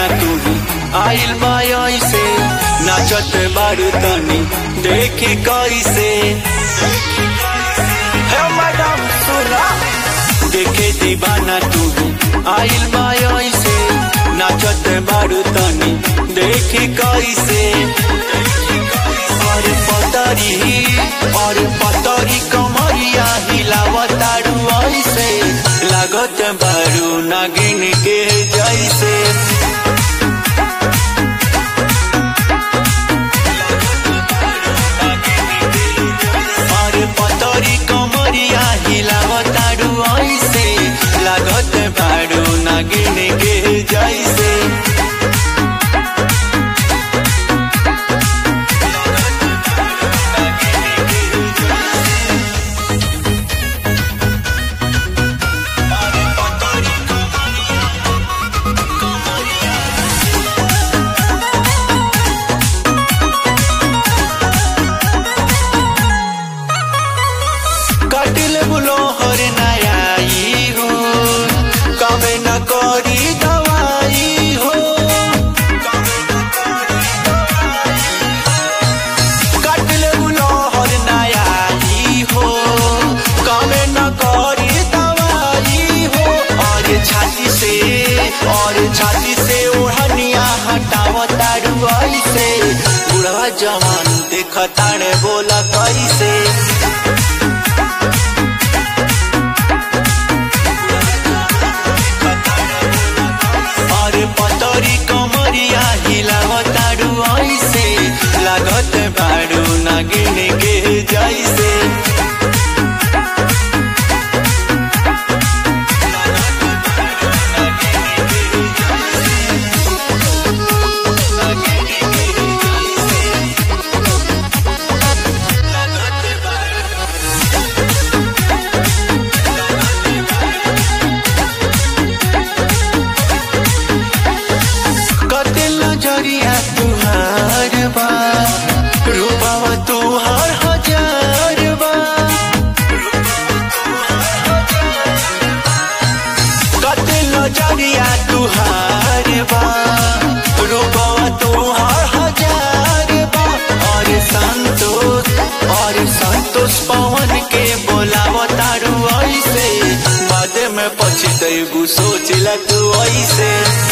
दीवाना तू आइल बा ऐसे नाचत बारू तनी देखी कैसे हे मैडम सुना देखे दीवाना तू आइल बा ऐसे नाचत बारू तनी देखी कैसे और पतरी और पतरी कमरिया हिलावतारू ऐसे लागत बारू नागिन के जैसे और पतरी कमरिया हिलावतारू ऐसे लागत बारू नागिन के जैसे कटिल बुलो हर नयाई हो कमे न करी दवाई हो कटिल बुलो हर नयाई हो कमे न करी दवाई हो और छाती से और छाती से ओढ़निया हटावतारू ऐसे बुढ़वा जवान देखताड़े बोला कैसे और पतरी कमरिया हिलावतारू ऐसे लागत बारू नागिन के जैसे कतिल नजरिया तुहार बा रूपवा तुहार हजार बा कतिल नजरिया तुहार बा रूपवा तुहार हजार बा और संतोष और संतोष पवन के बोलावतारू ऐसे बाद में पछतैबू सोचला तू ऐसे